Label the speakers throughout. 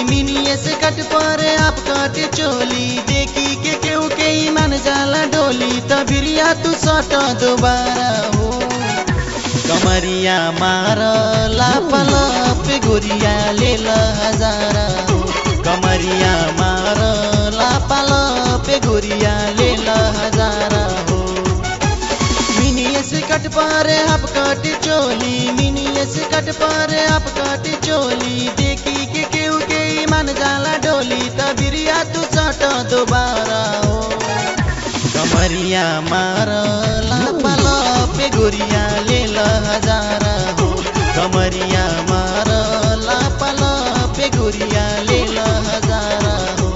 Speaker 1: मिनिए से कट पर आप कट चोली देखी के केहू के ईमान जाला डोली तबिरिया तू सट दोबारा हो कमरिया मार लापल पे गोरिया ले हजारा हो कमरिया मार लापल पे गोरिया ले हजारा हो मिनिए से कट पारे आप कट चोली मिनिए से कट पारे आप कट चोली देखी के केहू के ईमान जाला डोली तबिरिया तू सट दोबारा हो कमरिया मार लापल पे गोरिया ले हजारा हो कमरिया मार लापल पे गोरिया ले हजारा हो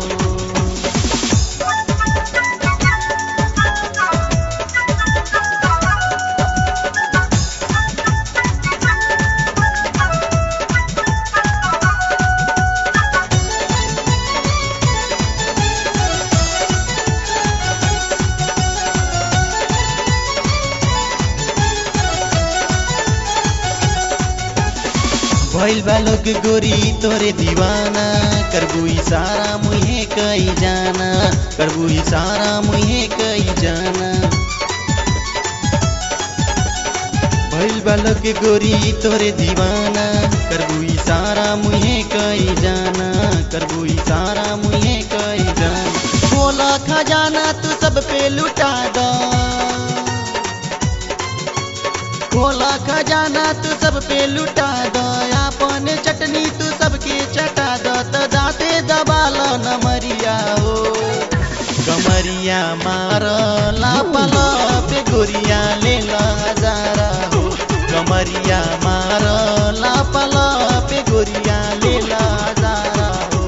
Speaker 1: भइल बालो के गोरी तोरे दीवाना करबू इशारा मुहे कई जाना करबू इशारा मुहे कई जाना भइल बालो के गोरी तोरे दीवाना करबू इशारा मुहे कई जाना करबू इशारा मुहे कई जाना बोला खजाना तू सब पे लुटा दो खोला खजाना तू सब पे लुटा दो अपन चटनी तू सबके चटा दो तो दाते दबाल न मरिया हो कमरिया मार लापल पे गोरिया ले हजारा हो कमरिया मार लापल पे गोरिया ले हजारा हो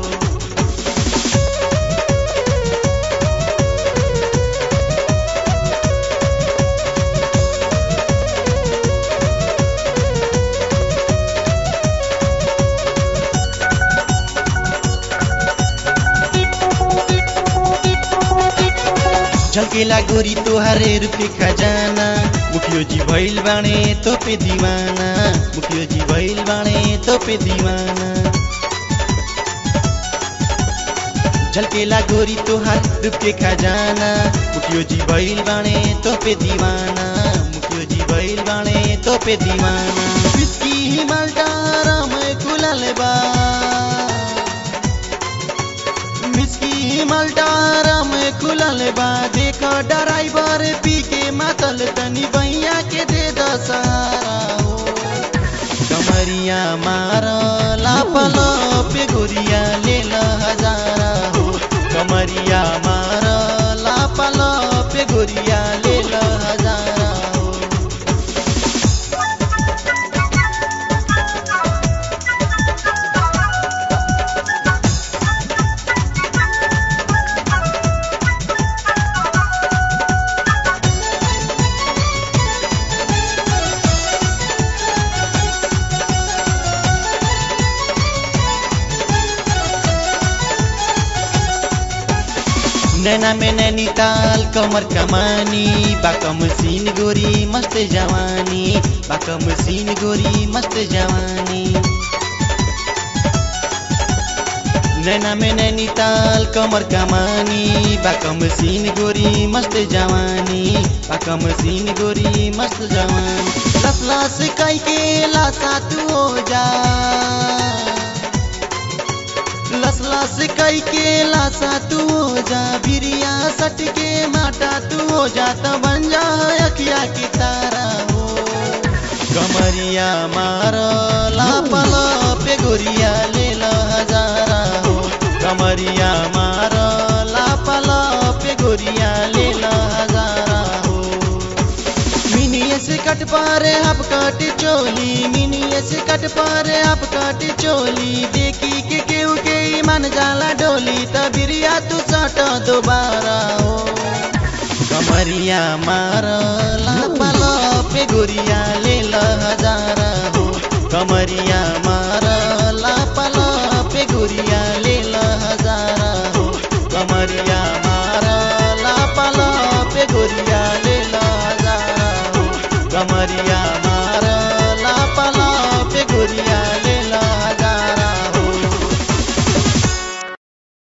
Speaker 1: झलकेला गोरी तोहारे रूपे खजाना मुखियो जी भइल बाणे तो पे दीवाना मुखियो जी भइल बाणे तो पे दीवाना झलकेला गोरी तोहार रूपे खजाना मुखियो जी भइल बाणे तो पे दीवाना मुखियो जी भइल बाणे तो पे दीवाना बिस्की हिमालदार में खुलल बा मिस्की मल्टार में खुलल बा देखो ड्राइवर पी के मातल तनी बैया के दे दसारा हो कमरिया मार लापल पे गोरिया ले हजारा हो कमरिया मार लापल पे गोरिया ले हजारा हो नैना में नैनीताल कमर कमानी बाकम सीन गोरी मस्त जवानी बाकम सीन गोरी मस्त जवानी नैना में नैनीताल कमर कमानी बाकम सीन गोरी मस्त जवानी बाकम सीन गोरी मस्त जवानी लस लस कई के लासा तू हो जा लस लस कई के लासा तू हो जा बिरिया सट के माटा तू हो जा तो बन जा अखिया की तारा हो कमरिया मार लापल पे गोरिया ले हजारा हो कमरिया मार लापल पे गोरिया ले हजारा हो मिनिए से कट पारे आप कट चोली मिनिए से कट पारे आप कट चोली देखी के केहू के ईमान जाला डोली तबिरिया तू सट दोबारा हो कमरिया मार लापल पे गोरिया